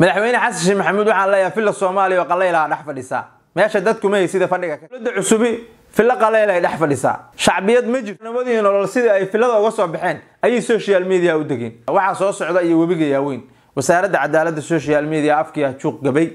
madaxweyne xasan sheekh maxamuud waxaan leeyahay filla soomaaliya oo qalaylaha dhex fadhisaa meesha dadku ma sida fadhiga dowladda cusubi filla qalayl ay dhex fadhisaa shacbiyad ma jirto nabadii nolol sidii ay fillada uga soo baxeen ayay social media u degeen waxaa soo socda iyo webiga yaaweyn wasaaradda cadaaladda social media afkiia juuq gabay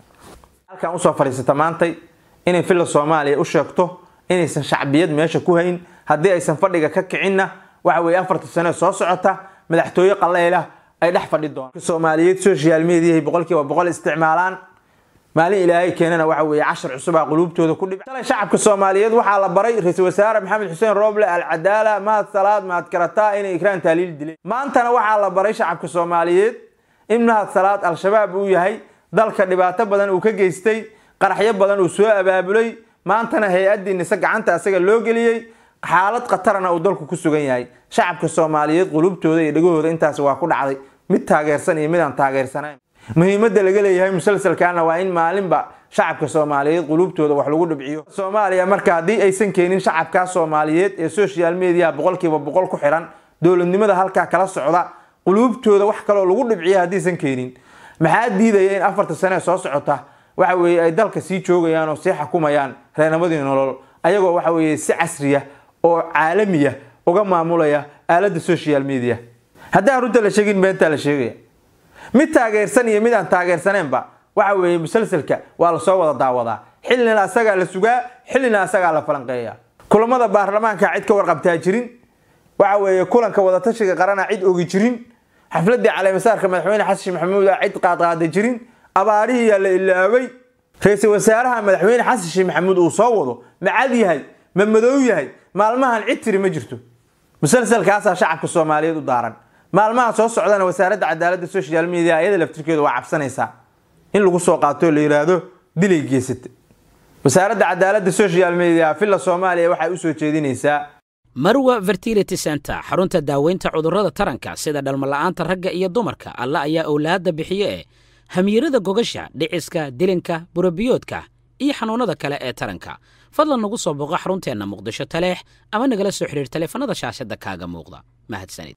halkan usoo fadhiisata maantay inay filla soomaaliya u sheegto inaysan shacbiyad meesha ku hayn haddii aysan fadhiga ka kicinna waxa weye afarta sane soo socota madaxtooye qalaylah ay dhex fadhi doonaan soomaaliyeed social mediahay boqolkiiba boqol isticmaalaan maalin ilaahay keenana waxa weeye cashar cusubaa quluubtooda ku dhibay shalay shacabka soomaaliyeed waxaa la baray ra-iisul wasaare maxamed xuseen rooble alcadaala mahad salaad mahad karataa inay ikraan taaliil dileen maantana waxaa la baray shacabka soomaaliyeed in mahad salaad al-shabaab uu yahay dalka dhibaato badan uu ka geystay qaraxyo badan uu soo abaabulay maantana hay-addii nise gacanta asaga loo geliyey xaalad khatarana uu dalku ku sugan yahay shacabka soomaaliyeed qulubtooda iyo dhegahooda intaasi waa ku dhacday mid taageersan iyo mid aan taageersanayn muhiimadda laga leeyahay musalsalkaana waa in maalinba shacabka soomaaliyeed qulubtooda wax lagu dhibciyo soomaaliya marka haddii aysan keenin shacabkaa soomaaliyeed ee social media boqolkiiba boqol ku xiran dowladnimada halkaa kala socda quluubtooda wax kaloo lagu dhibciya haddiisan keenin maxaa diidaya in afarta sane soo socota waxa weeye ay dalka sii joogayaan oo sii xukumayaan reernimadii nolol ayagoo waxa weeye si casriya oo caalamiya uga maamulaya aaladda social media haddaan runta la sheegin beentaa la sheegaya mid taageersan iyo mid aan taageersaneenba waxa weeye musalsalka waa lasoo wada daawadaa xillina asagaa la sugaa xillina asagaa la falanqeeya kulamada baarlamaanka cid ka warqabtaa jirin waxa weeye kulanka wadatashiga qarana cid ogi jirin xafladii caleemasaarka madaxweyne xasan sheekh maxamuud a cid qaadqaada jirin abaarihii yaa la ilaaway ra-iisul wasaaraha madaxweyne xasan sheekh maxamuud uu soo wado ma cad yahay ma madow yahay maalmahan cid tiri ma jirto musalsalkaasaa shacabka soomaaliyeed u daaran maalmaha soo socdana wasaaradda cadaaladda social media iyada laftirkeeda waa cabsanaysaa in lagu soo qaato la yiraahdo dilay geysata wasaaradda cadaaladda social media villa soomaaliya waxay usoo jeedinaysaa marwa fertility center xarunta daaweynta cudurrada taranka sida dhalmala'aanta ragga iyo dumarka alla ayaa owlaadda bixiye ee hamiirada gogasha dhiciska dilinka burabiyoodka iyo xanuunnada kale ee taranka fadlan nagu soo boqo xarunteenna muqdisho taleex ama nagala soo xidhiir taleefanada shaashadda kaaga muuqda mahadsanid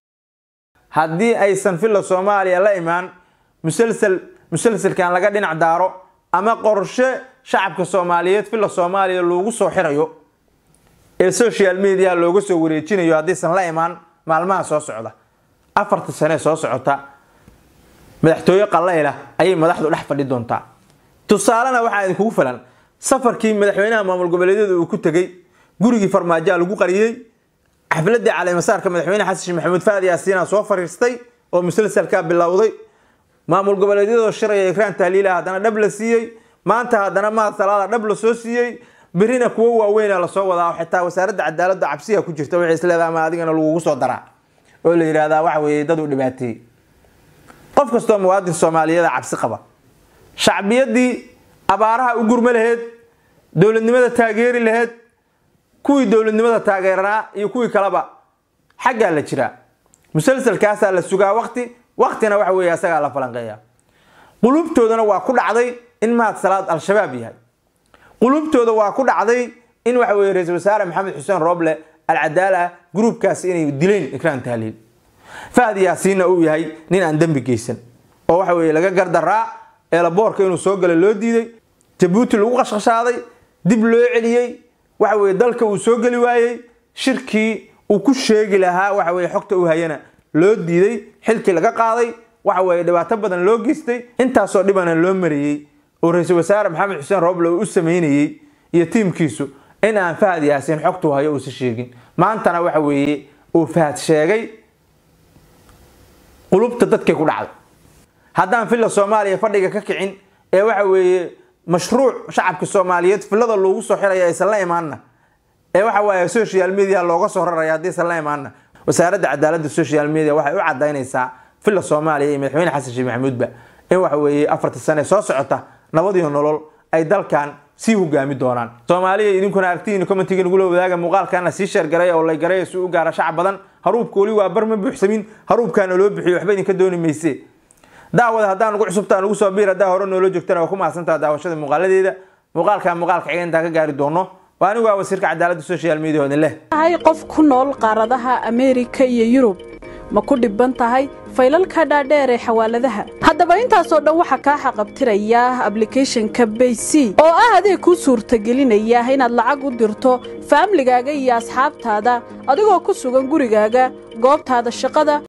haddii aysan villa soomaaliya la imaan musalsal musalsalkan laga dhinac daaro ama qorshe shacabka soomaaliyeed villa soomaaliya loogu soo xirayo ee social media looga soo wareejinayo haddiisan la imaan maalmaha soo socda afarta sane soo socota madaxtooye qalayla ayay madaxdu dhex fadhi doontaa tusaalena waxaa idinkugu filan safarkii madaxweynaha maamul goboleedyada uu ku tegey gurigii farmaajaa lagu qariyey xafladii caleemasaarka madaxweyne xasan sheekh maxamuud faadi yaasiina soo fariistay oo musalsalkaa bilowday maamul goboleedyadoo shiraya ikraan tahliila haddana dhab la siiyey maanta haddana mahad salaada dhab la soo siiyey berina kuwo waaweyna lasoo wadaa xitaa wasaaradda cadaaladda cabsiya ku jirta waxay isleedahay ama adigana lagugu soo daraa oo la yidhahdaa waxa weeye dad u dhibaateeyey qof kastoo muwaadin soomaaliyeeda cabsi qaba shacbiyadii abaaraha u gurma laheyd dowladnimada taageeri laheyd kuwii dowladnimada taageeranaa iyo kuwii kaleba xaggaa la jiraa musalsalkaasaa la sugaa waqti waqtina waxa weeye asagaa la falanqeeya qulubtoodana waa ku dhacday in mahad salaad al-shabaab yahay qulubtooda waa ku dhacday in waxa weye ra-iisul wasaare maxamed xuseen rooble alcadaala gruubkaasi inay dileen ikraan tahliil fahdi yaasiinna uu yahay nin aan dembi geysan oo waxa weye laga gardaraa eelaboorka inuu soo gala loo diiday jabuuti lagu qashqashaaday dib loo celiyey waxa weye dalka uu soo geli waayey shirkii uu ku sheegi lahaa waxa weye xogta uu hayana loo diiday xilkii laga qaaday waxa weye dhibaato badan loo geystay intaasoo dhibana loo mariyey oo ra-iisul wasaare maxamed xuseen rooble uu u sameynayey iyo tiimkiisu in aan fahad yaasiin xogtuu hayo uusa sheegin maantana waxa weeye uu fahad sheegay qulubta dadkay ku dhacday haddaan villa soomaaliya fadhiga ka kicin ee waxa weeye mashruuc shacabka soomaaliyeed villada loogu soo xiraya aysan la imaanna ee waxa waaye social media looga soo raraya haddaysan la imaanna wasaaradda cadaaladda social media waxay u cadaynaysaa villa soomaaliya iyo madaxweyne xasan sheekh maxamuudba in waxa weeye afarta sane soo socota nabadiyo nolol ay dalkan sii hogaami doonaan soomaaliya idinkuna aragtihiina commentiga nagula wadaaga muuqaalkana sii sheergaray oo lay garay si u gaara shacab badan haruubka weli waa bar ma buuxsamin haruubkaana loo bixiyo waxba idinka dooni mayse daawada haddaan ugu cusubtaan ugu soo biir haddaa hore noola joogtana waa ku mahadsantaha daawashada muuqaaladeeda muuqaalka muuqaalka xiga intaan ka gaari doono waa anigu waa wasiirka cadaaladda social media oo idin leh tahay qof ku nool qaaradaha ameerika iyo yurub ma ku dhibban tahay faylalka dhaadheer ee xawaaladaha haddaba intaasoo dhan waxaa kaa xaqabtiraya ablicathonka baysi oo ah adeeg kuu suurtagelinaya inaad lacag u dirto faamligaaga iyo asxaabtaada adigoo ku sugan gurigaaga goobtaada shaqada